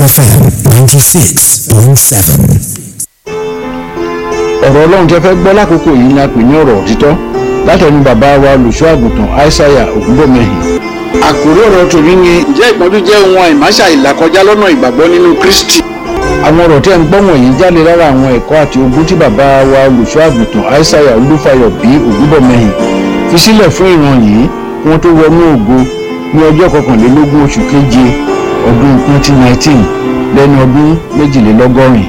FM 96.7. ọ̀rọ̀ ọlọ́run tẹ́ fẹ́ gbọ́ lákòókò yìí ni a pè ní ọ̀rọ̀ òtítọ́ látẹnu bàbá wa olùṣọ́ àgùntàn aishaiya ògúnbọ̀mẹ́hìn. àkórí ọ̀rọ̀ tòní ni ǹjẹ́ ìpọ́njú jẹ́ ohun àìmáṣà ìlàkọjá lọ́nà ìgbàgbọ́ nínú kristi. àwọn ọ̀rọ̀ tí ẹ̀ ń gbọ́ wọ̀nyí jáde lára àwọn ẹ̀kọ́ àti ogún tí bàbá wa olùṣọ́ àgùntàn aishaiya olúfayọ bí ògúnbọ̀mẹ́hìn fi sílẹ̀ fún ìran yìí kí wọ́n tó wọnú ògo ní ọjọ́ kọkànlélógún oṣù keje ọdún 2019 lẹ́ni ọdún méjìlélọ́gọ́rin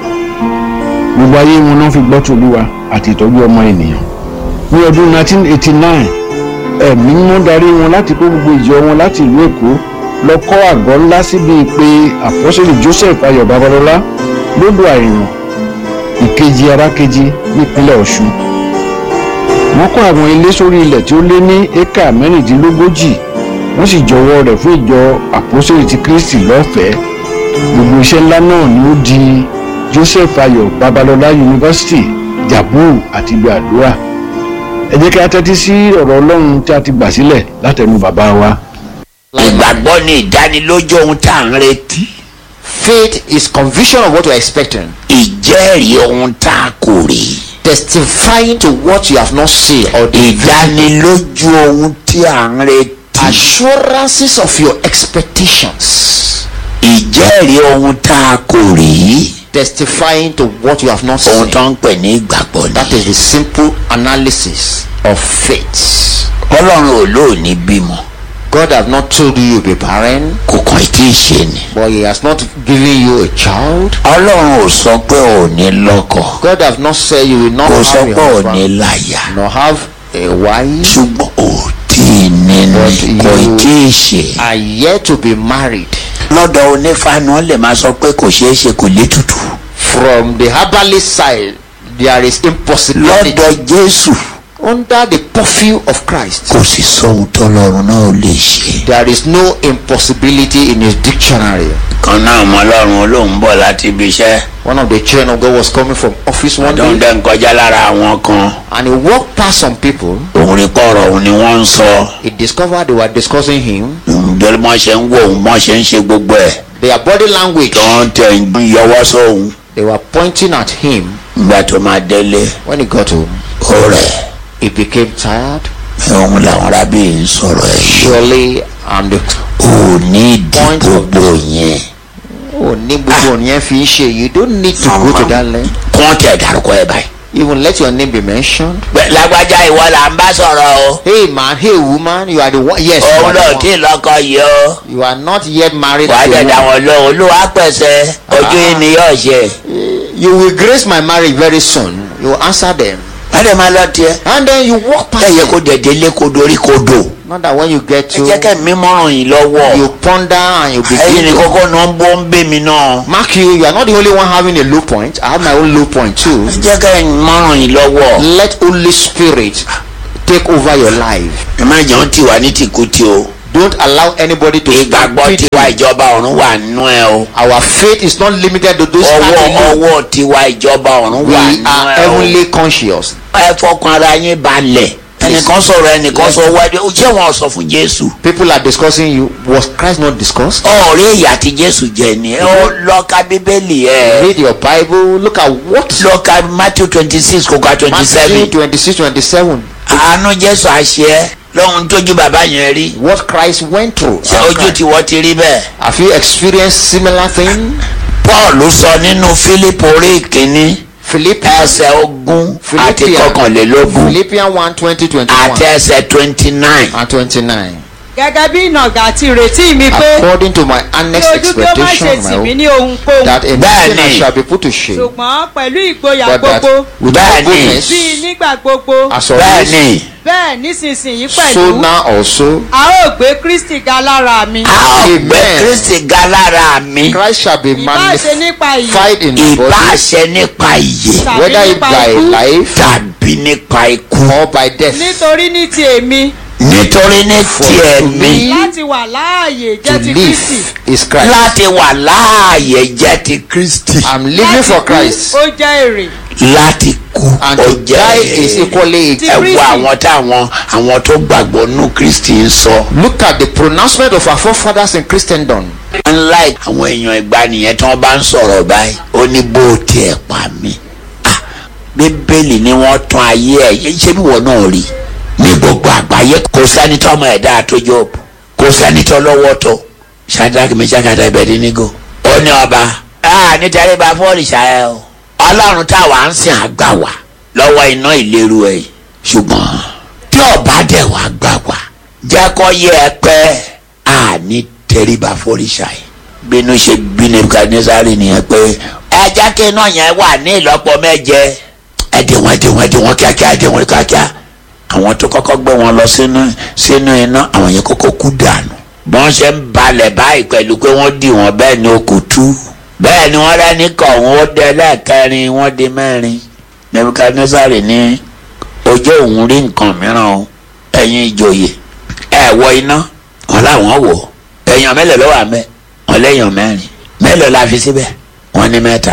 gbogbo ayé wọn náà fi gbọ́ tòlúwa àti ìtọ́jú ọmọ ènìyàn. ní ọdún 1989 ẹ̀mí mímọ́ darí wọn láti kó gbogbo ìjọ wọn láti ìlú èkó lọ kọ́ àgọ́ ńlá síbi pé àpọ́sẹ̀lì joseph ayọ̀ babalọ́lá lódò àìràn ìkejì arákejì nípínlẹ̀ ọ̀ṣun. wọ́n kọ́ àwọn ilé sórí ilẹ̀ tí ó lé ní éka mẹ́rìndínlógójì wọ́n sì jọwọ́ rẹ̀ fún ìjọ àpọ́sẹ̀lì ti kristi lọ́fẹ̀ẹ́ gbogbo iṣẹ́ ńlá náà ni ó di joseph ayọ̀ babalọlá yunifásitì jabu àti ibi àdúrà ẹ jẹ́ kí a tẹ́tí sí ọ̀rọ̀ ọlọ́run tí a ti gbà sílẹ̀ látẹnu bàbá wa. ìgbàgbọ́ ni ìdánilójú ohun tá à ń retí. Faith is conviction of what you are expecting. ìjẹ́rìí ohun tá a kò rí. Testifying to what you have not seen or the ìdánilójú ohun tí à ń retí. assurances of your expectations. ìjẹ́rìí ohun tá a kò rí. Testifying to what you have not ohun seen. tó ń pè ní ìgbàgbọ́ ni. That is the simple analysis of faith. ọlọ́run ò lóòní bímọ. God has not told you you'll be barren, kò kàn tí ì ṣe ni. but He has not given you a child. ọlọ́run ò sọ pé ò ní lọ́kọ. God has not said you will not kò sọ have pé a ò husband, ní láyà. nor have a wife, ṣùgbọ́n ò tí ì ní ni But kò you- tí ì ṣe. are yet to be married. lọ́dọ̀ onífàánù ó lè máa sọ pé kò ṣeé ṣe kò létùtù. From the herbalist side, there is impossibility. lọ́dọ̀ jésù Under the perfume of Christ, kò sì sóhun tọ́lọ́run náà ò lè ṣe. there is no impossibility in his dictionary. kan náà mọ ọlọ́run olóhùn bọ̀ láti ibi iṣẹ́. One of the children of God was coming from office one ọdún day dẹ́ ń kọjá lára àwọn kan. and he walked past some people. òun rí pọ̀rọ̀ òun ni wọ́n ń sọ. He discovered they were discussing him. bí wọ́n ṣe ń wò òun wọ́n ṣe ń ṣe gbogbo ẹ̀. Their body language, tó ń tẹ̀ ń yọwọ́ sóhun. they were pointing at him. ìgbà tó máa délé When he got home, ó rẹ̀. he became tired. òun làwọn arábì ń sọ̀rọ̀ ẹ̀ yìí. Surely, I'm the ò ní ìdí Point of gbogbo yẹn. oh, ní gbogbo yẹn fi ń ṣe. You don't need to go to that length. kọ́ tẹ̀ dárúkọ ẹ̀ báyìí. Even let your name be mentioned. Pẹ̀- lágbájá ìwọ là ń bá sọ̀rọ̀ o. Hey man, hey woman, you are the one. Yes, you òun are, náà the tí one. lọ́kọ yìí o. you are not yet married. wàá to a jẹ̀dá woman. wọn lóhùn olúwa pẹ̀sẹ̀ ojú yìí ni yóò ṣe. You will grace my marriage very soon. You will answer them. wọ́n dẹ̀ máa lọ tiẹ̀. And then you walk past ẹ yẹ them. kó dẹ̀dẹ̀ lé kó dorí kó dò. Not that when you get ẹ to, jẹ́ kẹ́ mi mọ́ràn yìí lọ́wọ́. you ponder and you ẹyin begin ni to kókó náà ń bọ́ ń bẹ́ mi náà. Mark you, you are not the only one having a low point. I have my own low point too. ẹ jẹ́ kẹ́ mi mọ́ràn yìí lọ́wọ́. Let Holy Spirit take over your life. ẹ má jẹun tí wà ní tìkútì o. Don't allow anybody to ìgbàgbọ́ stampede tiwa you. ìjọba ọ̀run wà nínú ẹ o. Our faith is not limited to those ọwọ́ standing alone. ọwọ́ tiwa ìjọba ọ̀run We wà are nínú ẹ o. heavenly conscious. ẹ fọkàn ara yín balẹ̀. ẹnìkan sọ̀rọ̀ ẹnìkan sọ wájú ó jẹ́ wọn sọ fún jésù. People are discussing you. Was Christ not discussed? ọ̀rẹ́ ìyá tí jésù jẹ ni ẹ ó lọ ka bíbélì ẹ. Read your Bible. Look at what lọ ka matthew twenty six kó ka twenty Matthew seven. 26, 27. àánú jésù àṣẹ lọ́hun tójú bàbá yẹn rí. What Christ went through. ṣé ojú tí wọ́n ti rí bẹ́ẹ̀. Have you experienced similar thing? paul sọ nínú fílípù orí ìkíní Philippians, ẹsẹ̀ ogún àti Philippians, kọkànlélógún Philippians 1, 20, 21 àti ẹsẹ̀ twenty nine. and 29. gẹ́gẹ́ bí ìnàgà àti ìrètí mi pé According to my kí honest ojú kí ó má ṣe expectation, tì my mí own, ní ohunkóhun that in Bẹ́ẹ̀ni. nothing I shall be put to shame, ṣùgbọ́n pẹ̀lú ìgboyà but that gbogbo with all Bẹ́ẹ̀ni. goodness, bíi nígbà gbogbo as always, bẹ́ẹ̀ni bẹ́ẹ̀ nísinsìnyí so pẹ̀lú now also, a ó gbé kristi ga lára mi a ó gbé Amen. kristi ga lára mi Christ shall be ìbá ṣe nípa ìyè magnified in the body, ìbáṣẹ nípa ìyè whether it nípa by ikú. life tàbí nípa ikú. or by death. nítorí ní ti èmi nítorí ní For tiẹ̀ to mi me láti wà láàyè to jẹ́ ti kristi live is Christ. láti wà láàyè jẹ́ ti kristi I'm living Láti for kú, Christ. ó jẹ́ èrè láti kú And ó to jẹ́ die is equally. Ti ẹ wo Kristi. àwọn táwọn àwọn tó gbàgbọ́ nú kristi ń sọ. Look at the pronouncement of our forefathers in Christendom. unlike àwọn èèyàn ìgbanìyẹn tí wọ́n bá ń sọ̀rọ̀ báyìí ó ní bó tiẹ̀ pa mí. Ah, bíbélì ni wọ́n tún ayé ẹ̀ ṣé bí wọ́n náà rí ní gbogbo àgbáyé kò sẹ́ni tó ọmọ ẹ̀dá tó Jóòbù kò sẹ́ni tó lọ́wọ́ tó Shadrach Meshach àti Abednego ó ní ọba ah, nítorí bá fọ́ọ̀lì ṣáá o ọlọ́run táwa ń sìn àgbà wá lọ́wọ́ iná ìléru ẹ̀ yìí ṣùgbọ́n tí ọba dẹ̀ wá gbà wá jẹ́ kó yẹ ẹ pẹ́ àní tẹríba fọ́ọ̀lìṣà yìí bínú ṣe bí nebukadnesari nìyẹn pé ẹ jẹ́ kí iná yẹn wà ní ìlọ́pọ̀ méje ẹ dé wọn ẹ dé wọn ẹ dé wọn kíákíá ẹ dé wọn kíákíá àwọn tó kọ́kọ́ gbé wọn lọ sínú sínú iná àwọn yẹn kọ́kọ́ kú dànù bọ́n ṣe ń balẹ̀ báyìí pẹ̀lú pé wọ́n dì wọ́n bẹ́ẹ̀ ni ó kò tú bẹ́ẹ̀ ni wọ́n rẹ́ni kọ̀ wọ́n ó dẹ lẹ́ẹ̀kẹrin wọ́n di mẹ́rin nebukadnesari ní ojú òun rí nǹkan mìíràn o ẹ̀yin ìjòyè ẹ̀ wọ iná wọn làwọn wò èèyàn mélòó ló wà mẹ́ wọn léèyàn mẹ́rin mélòó la fi síbẹ̀ wọn ní mẹ́ta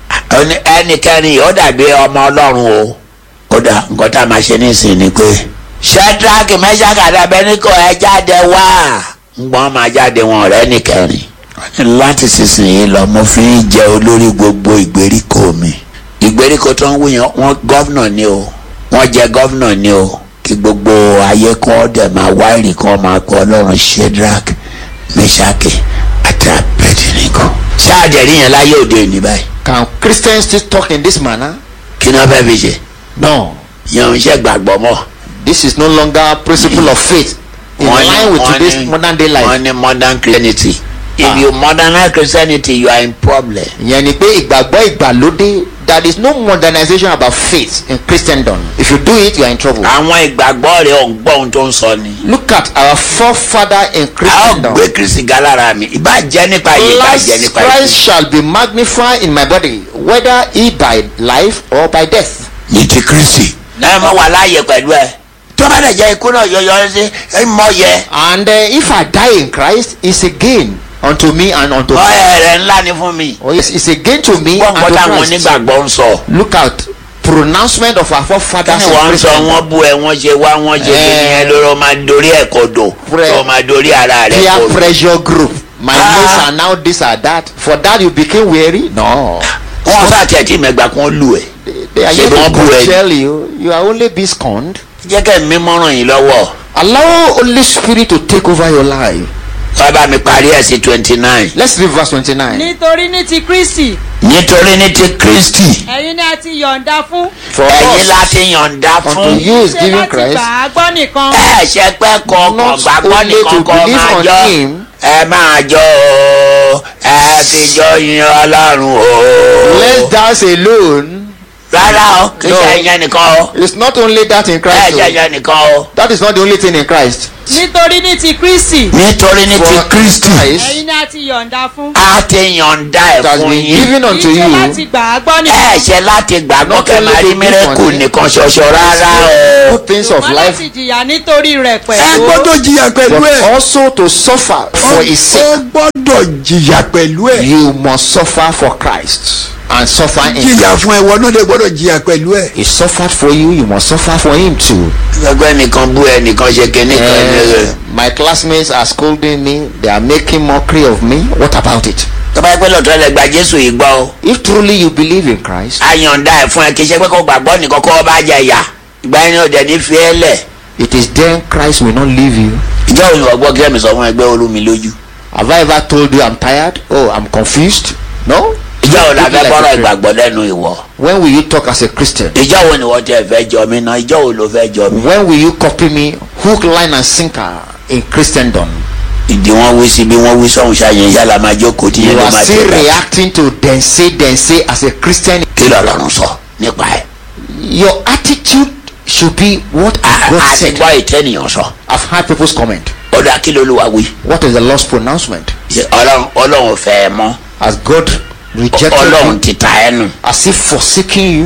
Ó ní ẹnikẹ́ni ó dàbí ọmọ ọlọ́run o ó dà nǹkan tá a máa ṣe nísìnyí ni pé Shadrach Meshach àti Abednego ẹ jáde wá ngbọ́n máa jáde wọn ọ̀rẹ́ nìkẹrin láti sísìnyí lọ mo fi ń jẹ olórí gbogbo ìgbèríko mi ìgbèríko tó ń wúyan wọn gọ́vnà ni o wọ́n jẹ gọ́vnà ni o kí gbogbo ayé kan dẹ̀ máa wá ìrì kan máa pọ̀ ọlọ́run Shadrach Meshach àti Abednego ṣáà jẹ̀rí yẹn láyé òde òní báyìí Can Christians still talk in this manner? kí ni wọ́n fẹ́ fi ṣe No. yẹn ò ń ṣe gbàgbọ́ mọ́. This is no longer principle of faith in Wọ́n ní- line with wọ́n today's ní- modern day life. wọ́n ní modern Christianity if Ah. you modernize Christianity you are in problem. ìyẹn ni pé ìgbàgbọ́ ìgbàlódé there is no modernization about faith in Christendom. If you do it, you are in trouble. àwọn ìgbàgbọ́ rẹ̀ ò ń gbọ́ ohun tó ń sọ ni. Look at our forefather in a ó Christendom. gbé Kristi ga lára mi ìbá jẹ́ nípa yìí ìbá Last jẹ́ nípa Christ yìí. shall be magnified in my body, whether he by life or by death. ní ti Kristi. ẹ mọ wà láàyè pẹ̀lú ẹ. tó bá dẹ̀ jẹ́ ikú náà yọyọ sí ẹ mọ yẹ. And uh, if I die in Christ, it's a gain unto me and unto mọ Christ. ẹ rẹ ńlá ni fún mi. Oh yes, it's a gain to me wọ́n and kọ́ to táwọn Christ. onígbàgbọ́ ń sọ. Look at pronouncement of our kí forefathers ni in wọ́n ń sọ Christendom. wọ́n bú ẹ wọ́n ṣe wá wọ́n ṣe kí ni ẹ lóró máa dorí ẹ̀ kodò Pre- tó máa dorí ara rẹ̀ peer kodò. pressure group. My Ah. mates are now this or that. For that you became weary? No. wọ́n sá tiẹ̀ tí mẹ́gbà kan lù ẹ̀. They are Ṣé here wọ́n bú to ẹ? tell you you are only be scorned. jẹ́ kẹ́ mi mọ́ràn yín lọ́wọ́. Allow Holy Spirit to take over your life. wọ́n bá mi parí ẹ̀ sí twenty nine. Let's read verse 29. nítorí ní ti kristi nítorí ní ti Kristi ẹ̀yin ni a ti yọ̀ǹda fún For ẹ̀yin us, láti yọ̀ǹda unto fún. you is ṣe given láti Christ. gbà á gbọ́ nìkan ẹ ṣe pé kọkàn Not gbàgbọ́ only nìkan to kọ́ believe máa on jọ him. ẹ máa jọ o ẹ fi jọ yin Ọlọ́run o. Let's dance alone. rárá o kì í No. ṣe ìyẹn nìkan o It's not only that in ẹ Christ. ṣe oh. ìyẹn nìkan o. That is not the only thing in Christ. nítorí ní ti kristi nítorí ní ti For Kristi Christ ẹ̀yin ni a ti yọ̀ǹda fún a ti yọ̀ǹda ẹ̀ it has fún been yín. given unto kì í ṣe láti you. gbà á gbọ́ ẹ nìkan ṣe láti gbàgbọ́ Not kẹ́ only máa rí to believe mírẹ́kù on it. nìkan ṣoṣo rárá o. Good things of ṣùgbọ́n life. láti jìyà nítorí rẹ̀ ẹ pẹ̀lú gbọ́dọ̀ jìyà pẹ̀lú But ẹ̀ also to suffer for his ó sake. gbọ́dọ̀ jìyà pẹ̀lú ẹ̀ You must suffer for Christ and suffer in jìyà fún ẹ̀wọ̀ náà lè gbọ́dọ̀ jìyà pẹ̀lú ẹ̀. He suffered for you, you must suffer for him too. gbẹgbẹ́ nìkan bú ẹ nìkan ṣe kinní kan ní Eh, my classmates are scolding me, they are making mockery of me. What about it? tó bá yẹ pé lọ́tọ́ lẹ gba Jésù yìí gbọ́ o. If truly you believe in Christ, a yọ̀ǹda ẹ̀ fún ẹ kì í ṣe pé kó gbàgbọ́ nìkan kó o bá jẹ ìyà ìgbà yẹn ni ó dẹ̀ ní fi ẹ́ lẹ̀. it is then Christ will not leave you. ìjọ òyìnbó ọgbọ́n kí ẹ̀mí sọ fún ẹgbẹ́ olúmi lójú. Have I ever told you I'm tired? Oh, I'm confused? No? ìjọ wo la Look fẹ́ like bọ́rọ̀ a friend. ìgbàgbọ́ lẹ́nu ìwọ. When will you talk as a Christian? ìjọ wo ni wọ́n tẹ fẹ́ jọ mí náà ìjọ wo ló fẹ́ jọ mí. When will you copy me hook, line, and sinker in Christendom? ìdí wọn wí sí bí wọn wí sọhún ṣàyẹn yálà máa jókòó tí You yẹn ló are máa still tẹ̀lé. reacting to then say, then say as a Christian. kí lọ́lọ́run sọ nípa ẹ̀. Your attitude should be what A- God àti said. gbọ́ ìtẹ́nìyàn sọ. I've heard people's comment. ó dá kí lolúwa wí. What is the Lord's pronouncement? Ṣé ọlọ́run ọlọ́run fẹ́ ẹ mọ́. Has God rejected ọlọ́run you? ti ta ẹ nù. Has He forsaken you?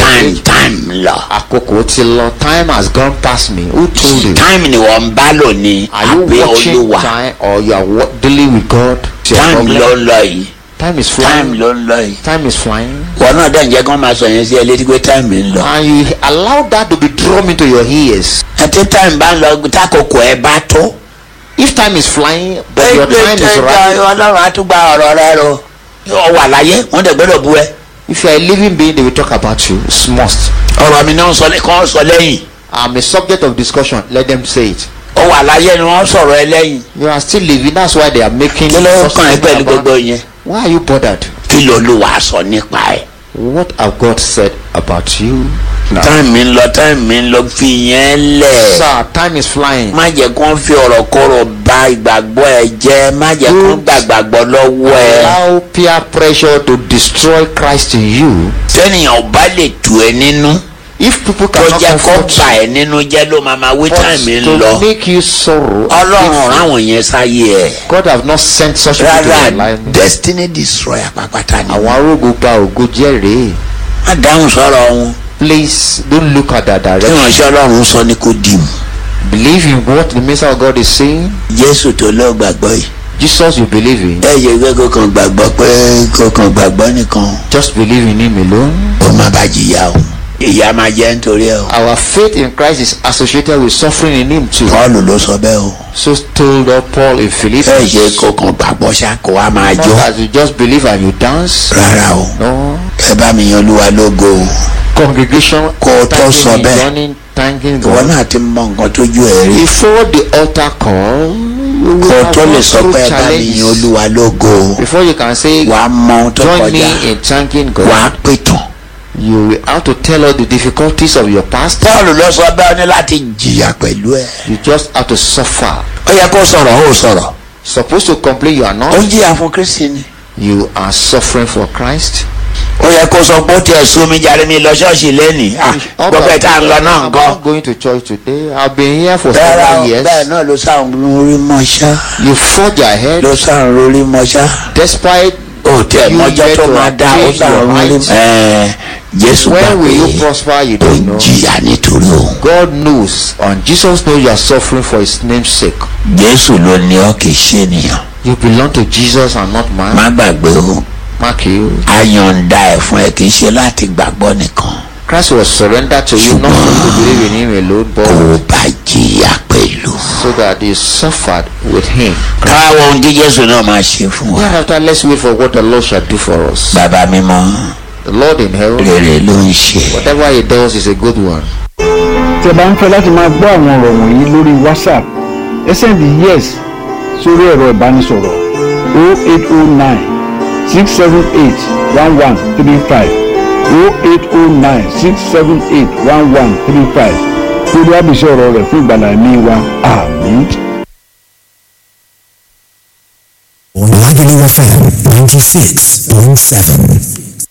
time time lọ. àkókò ti lọ time has gone past me who told you. time ni wọ́n ń bá lò ní are you àbí watching olúwa time or you are wa- dealing with God. It's your time problem. ló ń lọ yìí time is time flying. ló ń lọ yìí. time is flying. wọn náà dẹ̀ ń jẹ́ kí wọ́n máa sọ yẹn sí ẹ létí pé time ń lọ. and you allow that to be drawn into your ears. àti time bá ń lọ tákòkò ẹ bá tó. if time is flying but your time is right. ọlọ́run á tún gba ọ̀rọ̀ rẹ ro. ọ wà láyé wọ́n dẹ̀ gbọ́dọ̀ bú ẹ. if you are a living being they will talk about you it's must. ọ̀rọ̀ mi náà ń sọ kán sọ lẹ́yìn. i'm a subject of discussion let them say it. ó wà láyé ni wọ́n sọ̀rọ̀ ẹ lẹ́yìn. you are still living that's why they are making. kí ló such kàn ẹ́ statement pẹ̀lú about- gbogbo yẹn. why are you bothered. kí ló ló wàá sọ nípa ẹ̀. what have God said about you. now time mi ń lọ time mi ń lọ fi yẹn lẹ̀. sir time is flying. má jẹ́ kó ń fi ọ̀rọ̀ kọ́rọ̀ ba ìgbàgbọ́ ẹ jẹ́ má jẹ́ kó ń gbàgbàgbọ́ lọ́wọ́ ẹ. allow peer pressure to destroy Christ in you. tẹ́nìyàn ò bá lè tù ẹ nínú if people tó cannot jẹ́ kó comfort bà you ẹ nínú jẹ́ ló máa máa wí but time mi ń to lọ. make you sorrow. ọlọ́run ráwọn yẹn sáyé ẹ̀. God have not sent such people to your rárá life. destiny destroyer pàpàtà ni. àwọn arógo gba ògo jẹ́rìí. má dáhùn sọ̀rọ̀ wọn. please don't look at that tí direction. ìránṣẹ́ ọlọ́run sọ ni kò dì mú. believe in what the minister of God is saying. jésù tó lọ gbàgbọ́ yìí. Jesus you believe in. ẹ yẹ pé kó kàn gbàgbọ́ pé kó kàn gbàgbọ́ nìkan just believe in him alone. ó má bá jìyà o. ìyá máa jẹ́ nítorí ẹ o. our faith in Christ is associated with suffering in him too. paul ló sọ bẹ́ẹ̀ o. so told up Paul in ẹ Philippians. ṣe kó kàn gbàgbọ́ ṣá kó wá máa not jó. that you just believe and you dance. rárá o. no ẹ bá mi yan olúwa lógo o. congregation Kó o tó thanking sọ him, bẹ́ẹ̀. joining, thanking ìwọ God. náà ti mọ nǹkan tójú ẹ rí. before the altar call you will kó o have tó lè gone sọ through pé ẹ bá mi yan challenges olúwa lógo o. before you can say wà á mọ ohun tó join kọjá. me in thanking God wà á pè tán. you will have to tell us the difficulties of your past paul ló sọ bẹ́ẹ̀ ní láti jìyà pẹ̀lú ẹ. you just have to suffer ó yẹ kó sọ̀rọ̀ ó sọ̀rọ̀. supposed to complain you are ó not ń jìyà fún kristi ni. you are suffering for Christ ó yẹ kó sọ pé ó tiẹ̀ sún mi jàre mi lọ ṣọ́ọ̀ṣì lẹ́nìí. gbogbo ẹ̀ tá à ń lọ náà I'm nǹkan. not going to church today I've been here for rárá several o years bẹ́ẹ̀ náà ló sáà ń rí mọ́ṣá. you forge ahead ló sáà ń rí mọ́ṣá. despite ó tiẹ̀ you mọ́jọ́ yet tó to máa dá ó attain sáà your ń rí. rights. ẹ̀ẹ́ jésù gbà when will you pé prosper you ó don't ń know jìyà nítorí òun. God knows and Jesus knows you are suffering for his name's sake jésù ló ní ọ kì í ṣe ènìyàn. you belong to Jesus and not man má gbàgbé o mark you ayọ̀ǹda ẹ̀ fún ẹ kì í ṣe láti gbàgbọ́ nìkan. Christ was surrendered to you not for you to believe in him alone kó but o bá jìyà pẹ̀lú. so that you suffered with him káwọ ohun tí jésù náà máa ṣe fún wa. thereafter let's wait for what the Lord shall do for us bàbá mímọ́ the Lord in heaven rere ló ń ṣe. whatever he does is a good one tí ẹ bá ń fẹ́ láti máa gbọ́ àwọn ọ̀rọ̀ wọ̀nyí lórí whatsapp ẹ sẹ́ndì yes sórí ẹ̀rọ ìbánisọ̀rọ̀ 0809 678 1135 0809 678 1135 lórí àbísí ọ̀rọ̀ rẹ̀ fún ìgbàlá ẹ̀mí wa àmín. Lagelu FM 96.7.